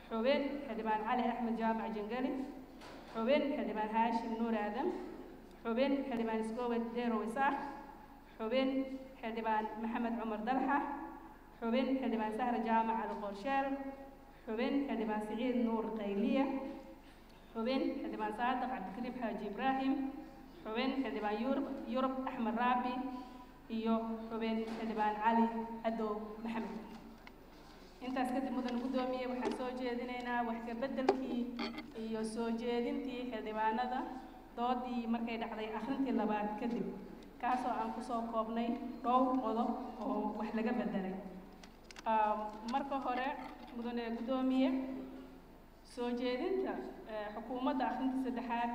xubin xildhibaan cali axmed jaamac jangeli xubin xildhibaan haashim nuur aadam xubin xildhibaan isgowed deerow isaaq xubin xildhibaan maxamed cumar dalxa xubin xildhibaan sahra jaamac ali qorsheel xubin xildhibaan siciid nuur qayliya xubin xildhibaan saadiq cabdikariim xaaji ibraahim xubin xildhibaan yurub yurub axmed raabi iyo xubin xildhibaan cali cadow maxamed intaas kadib mudan guddoomiye waxaan soo jeedinaynaa wax ka beddelkii iyo soo jeedintii xildhibaanada doodii markay dhacday akhrintii labaad kadib kaasoo aan kusoo koobnay dhowr qodob oo wax laga beddelay marka hore mudane guddoomiye soo jeedinta xukuumadda akhrinta saddexaad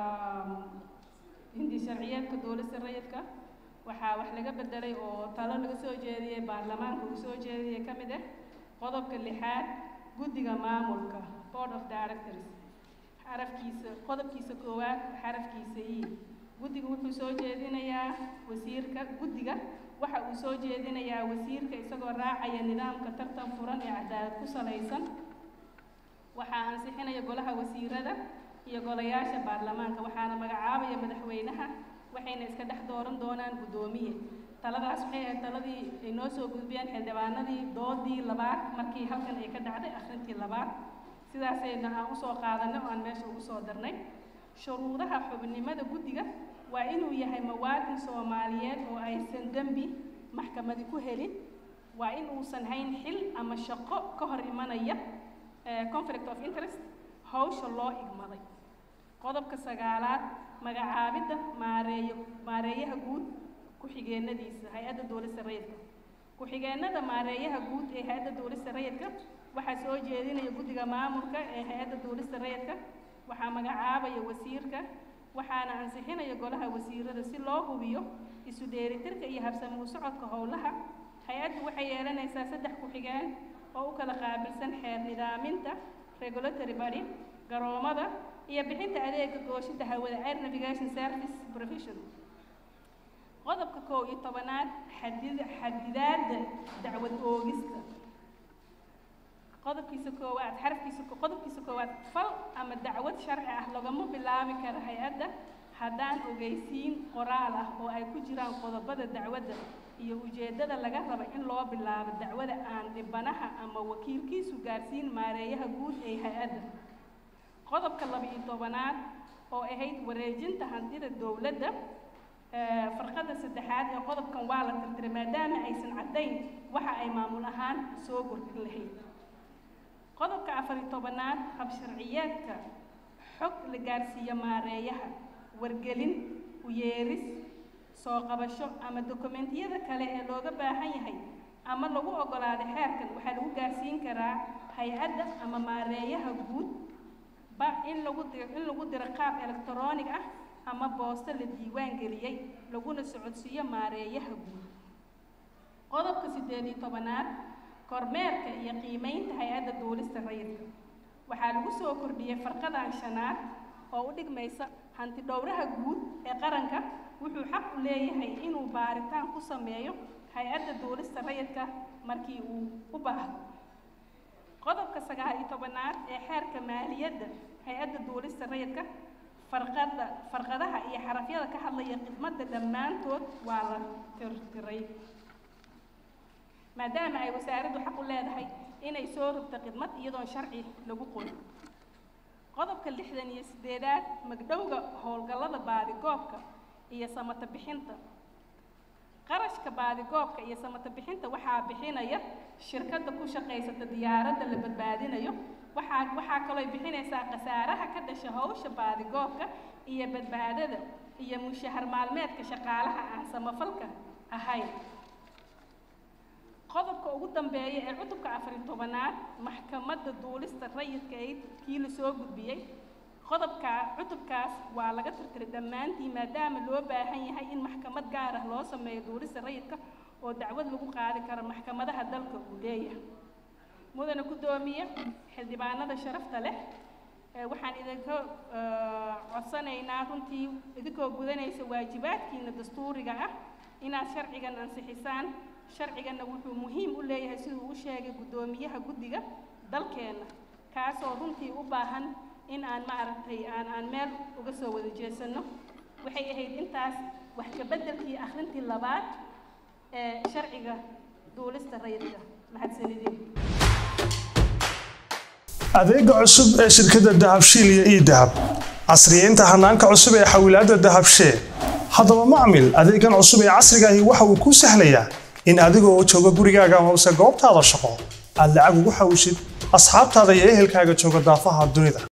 hindi sharciyeedka dowladda rayidka waxaa wax laga beddelay oo talo laga soo jeediyey baarlamaanka uu soo jeediyey ka mid ah qodobka lixaad guddiga maamulka board of directors xarafkiisa qodobkiisa koowaad xarafkiisa i guddiga wuxuu soo jeedinayaa wasiirka guddiga waxa uu soo jeedinayaa wasiirka isagoo raacaya nidaamka tartan furan ee cadaalad ku salaysan waxaa ansixinaya golaha wasiirada iyo golayaasha baarlamaanka waxaana magacaabaya madaxweynaha waxayna iska dhex dooran doonaan guddoomiye taladaas waxay ahayd taladii ay noo soo gudbiyeen xildhibaanadii doodii labaad markii halkan ay ka dhacday akhrintii labaad sidaasayna aan usoo qaadanay oo aan meesha ugu soo darnay shuruudaha xubnimada guddiga waa inuu yahay muwaadin soomaaliyeed oo aysan dembi maxkamadi ku helin waa in uusan hayn xil ama shaqo ka hor imanaya conflict of interest hawsha loo igmaday qodobka sagaalaad magacaabidda maareeyo maareeyaha guud ku-xigeenadiisa hay-adda dowlista rayidka ku-xigeenada maareeyaha guud ee hay-adda dowlista rayidka waxaa soo jeedinaya guddiga maamulka ee hay-adda dowlista rayidka waxaa magacaabaya wasiirka waxaana ansixinaya golaha wasiirada si loo hubiyo isu dheelitirka iyo habsami u socodka howlaha hay-addu waxay yeelanaysaa saddex ku-xigeen oo u kala qaabilsan xeer nidaaminta regulatory body garoomada iyo bixinta adeega gooshida hawada air navigation service provision qodobka kow iyo tobanaad xadid xadidaadda dacwad oogista qodobkiisa koowaad xarafkiisa qodobkiisa koowaad fal ama dacwad sharci ah lagama bilaabi karo hay-adda haddaan ogeysiin qoraal ah oo ay ku jiraan qodobada dacwadda iyo ujeeddada laga raba in loo bilaabo dacwada aan dhibanaha ama wakiilkiisu gaarsiin maareeyaha guud ee hay-adda qodobka laba-iyo tobanaad oo ahayd wareejinta hantida dowladda farqada saddexaad ee qodobkan waa la tirtiray maadaama aysan caddayn waxa ay maamul ahaan soo gordhin lahayd qodobka afariyo tobanaad habsharciyeedka xog la gaarsiiyo maareeyaha wargelin uyeeris soo qabasho ama dokumentiyada kale ee looga baahan yahay ama lagu oggolaaday xeerkan waxaa lagu gaarsiin karaa hay-adda ama maareeyaha guud ba in lagu diro in lagu diro qaab electronic ah ama boosto la diiwaan geliyey laguna socodsiiyo maareeyaha guud qodobka siddeed iyo tobanaad kormeerka iyo qiimeynta hay-adda duulista rayidka waxaa lagu soo kordhiyey farqadan shanaad oo u dhigmaysa hanti dhowraha guud ee qaranka wuxuu xaq u leeyahay inuu baaritaan ku sameeyo hay-adda duulista rayidka markii uu u baahdo qodobka sagaal iyo tobanaad ee xeerka maaliyadda hay-adda duulista rayidka farqada farqadaha iyo xarafyada ka hadlaya khidmadda dhammaantood waa la tirtiray maadaama ay wasaaraddu xaq u leedahay inay soo rogto khidmad iyadoon sharci lagu qorin qodobka lixdan iyo siddeedaad magdhowga howlgallada baadigoobka iyo samata bixinta qarashka baadigoobka iyo samata bixinta waxaa bixinaya shirkadda ku shaqaysata diyaaradda la badbaadinayo waxaa waxaa kaloo bixinaysaa khasaaraha ka dhasha hawsha baadigoobka iyo badbaadada iyo mushahar maalmeedka shaqaalaha aan samafalka ahayn qodobka ugu dambeeya ee cutubka afariyo tobanaad maxkamadda duulista rayidka ee kii la soo gudbiyey qodobka cutubkaas waa laga tirtiray dhammaantii maadaama loo baahan yahay in maxkamad gaar ah loo sameeyo duulista rayidka oo dacwad lagu qaadi karo maxkamadaha dalka uu leeyahay mudana guddoomiye xildhibaanada sharafta leh waxaan idinka codsanaynaa runtii idinkoo gudanaysa waajibaadkiina dastuuriga ah inaad sharcigan ansixisaan sharciganna wuxuu muhiim u leeyahay siduu u sheegay guddoomiyaha guddiga dalkeenna kaasoo runtii u baahan in aan maaragtay aan aan meel uga soo wada jeesanno waxay ahayd intaas wax ka beddelkii akhrintii labaad ee sharciga duulista rayidka mahadsanidin adeega cusub ee shirkadda dahabshiil iyo ii dahab casriyeynta hanaanka cusub ee xawilaadda dahabshee haddaba macmil adeegan cusub ee casriga ahi waxa uu kuu sahlayaa in adiga oo jooga gurigaaga amase goobtaada shaqo aad lacag ugu xawishid asxaabtaada iyo ehelkaaga jooga daafaha dunida